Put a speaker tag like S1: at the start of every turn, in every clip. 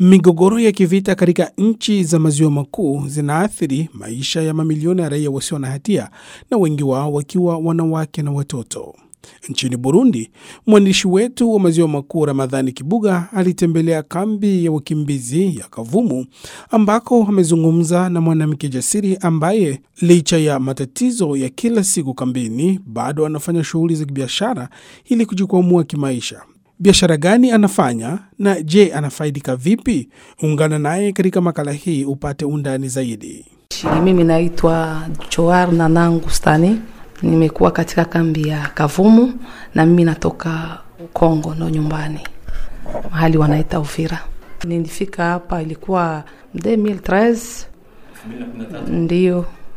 S1: Migogoro ya kivita katika nchi za maziwa makuu zinaathiri maisha ya mamilioni ya raia wasio na hatia na wengi wao wakiwa wanawake na watoto. Nchini Burundi, mwandishi wetu wa maziwa makuu Ramadhani Kibuga alitembelea kambi ya wakimbizi ya Kavumu ambako amezungumza na mwanamke jasiri ambaye licha ya matatizo ya kila siku kambini bado anafanya shughuli za kibiashara ili kujikwamua kimaisha. Biashara gani anafanya na je, anafaidika vipi? Ungana naye katika makala hii upate undani zaidi.
S2: Mimi naitwa Joar Nanangu Stani, nimekuwa katika kambi ya Kavumu na mimi natoka Kongo, ndo nyumbani mahali wanaita Uvira. Nilifika hapa ilikuwa 2013 ndio.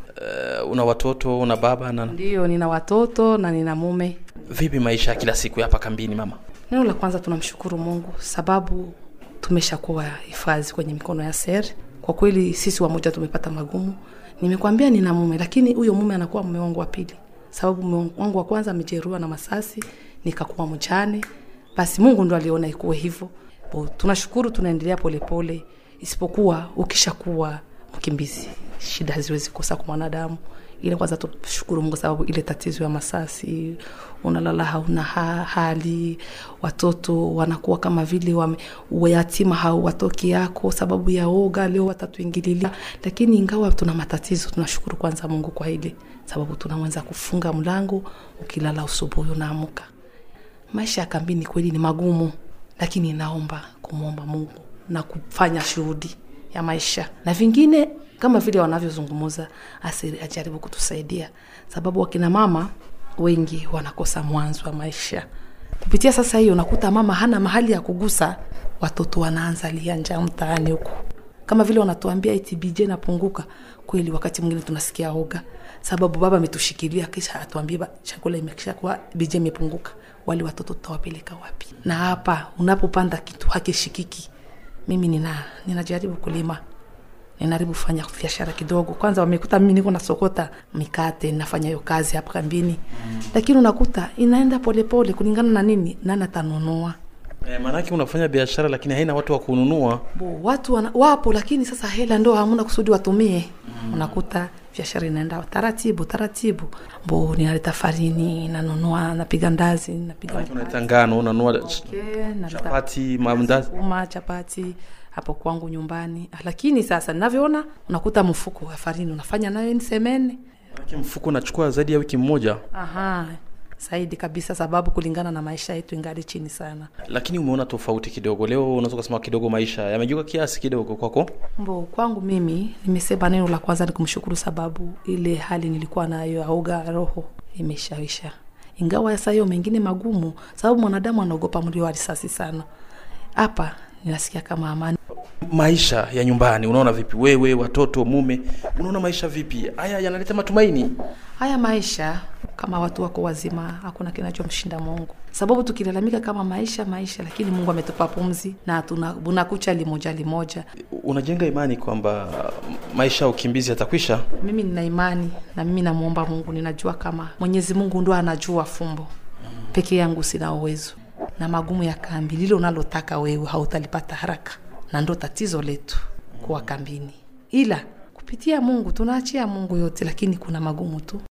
S3: Uh, una watoto una baba na
S2: Ndio, nina watoto na nina mume.
S3: vipi maisha ya kila siku hapa kambini mama?
S2: Neno la kwanza tunamshukuru Mungu sababu tumeshakuwa hifadhi kwenye mikono ya ser. Kwa kweli sisi wamoja tumepata magumu. Nimekwambia nina mume, lakini huyo mume anakuwa mume wangu wa pili, sababu mume wangu wa kwanza amejeruhiwa na masasi, nikakuwa mjane. Basi Mungu ndo aliona ikuwe hivyo. Bo, Tunashukuru, tunaendelea polepole, isipokuwa ukishakuwa mkimbizi shida haziwezi kosa kwa mwanadamu. Ile kwanza tushukuru Mungu sababu ile tatizo ya masasi, unalala hauna ha, hali, watoto wanakuwa kama vile wame, yatima hawatoki yako sababu ya oga, leo watatuingililia. Lakini ingawa tuna matatizo, tunashukuru kwanza Mungu kwa ile sababu tunaweza kufunga mlango, ukilala usubuhi unaamuka. Maisha ya kambini kweli ni magumu, lakini naomba kumwomba Mungu na kufanya shuhudi ya maisha na vingine kama vile wanavyozungumza, asiri ajaribu kutusaidia, sababu wakina mama wengi wanakosa mwanzo wa maisha. Kupitia sasa hiyo, unakuta mama hana mahali ya kugusa, watoto wanaanza lia njaa mtaani huku, kama vile wanatuambia eti BJ napunguka. Kweli wakati mwingine tunasikia oga, sababu baba ametushikilia kisha atuambie ba- chakula imekisha kuwa BJ imepunguka, wale watoto tutawapeleka wapi? Na hapa unapopanda kitu hakishikiki. Mimi nina ninajaribu kulima ninaribu kufanya biashara kidogo. Kwanza wamekuta mimi niko nasokota mikate, nafanya hiyo kazi hapa kambini mm. Lakini unakuta inaenda polepole kulingana na nini, nani atanunua.
S3: E, maanake unafanya biashara lakini haina watu wa kununua.
S2: Bo, watu wana, wapo lakini sasa hela ndo hamuna kusudi watumie mm. Unakuta biashara inaenda taratibu taratibu. Bo, ninaleta farini, nanunua, napiga ndazi, napiga
S3: Maanake unaleta ngano, unanunua
S2: Okay, naleta-
S3: chapati, maandazi.
S2: uma chapati hapo kwangu nyumbani, lakini sasa ninavyoona, unakuta mfuko wa farini unafanya nayo ni semene
S3: Maanake mfuko unachukua zaidi ya wiki moja,
S2: Aha, zaidi kabisa, sababu kulingana na maisha yetu ingali chini sana.
S3: lakini umeona tofauti kidogo. Leo unaweza kusema kidogo maisha yamejuka kiasi kidogo kwako.
S2: Mbo, kwangu mimi nimesema neno la kwanza ni kumshukuru, sababu ile hali nilikuwa nayo ya uga roho imeshaisha, ingawa sasa hiyo mengine magumu, sababu mwanadamu anaogopa mlio wa risasi sana. Hapa ninasikia kama amani.
S3: Maisha ya nyumbani unaona vipi? Wewe, watoto, mume, unaona maisha vipi? Haya yanaleta matumaini.
S2: Haya maisha kama watu wako wazima, hakuna kinachomshinda Mungu, sababu tukilalamika kama maisha maisha, lakini Mungu ametupa pumzi na tuna bunakucha limoja limoja.
S3: Unajenga imani kwamba maisha ya ukimbizi yatakwisha.
S2: Mimi nina imani na mimi namwomba Mungu, ninajua kama Mwenyezi Mungu ndo anajua fumbo, peke yangu sina uwezo, na magumu ya kambi, lile unalotaka wewe hautalipata haraka, na ndo tatizo letu kuwa kambini, ila kupitia Mungu tunaachia Mungu yote, lakini kuna magumu tu.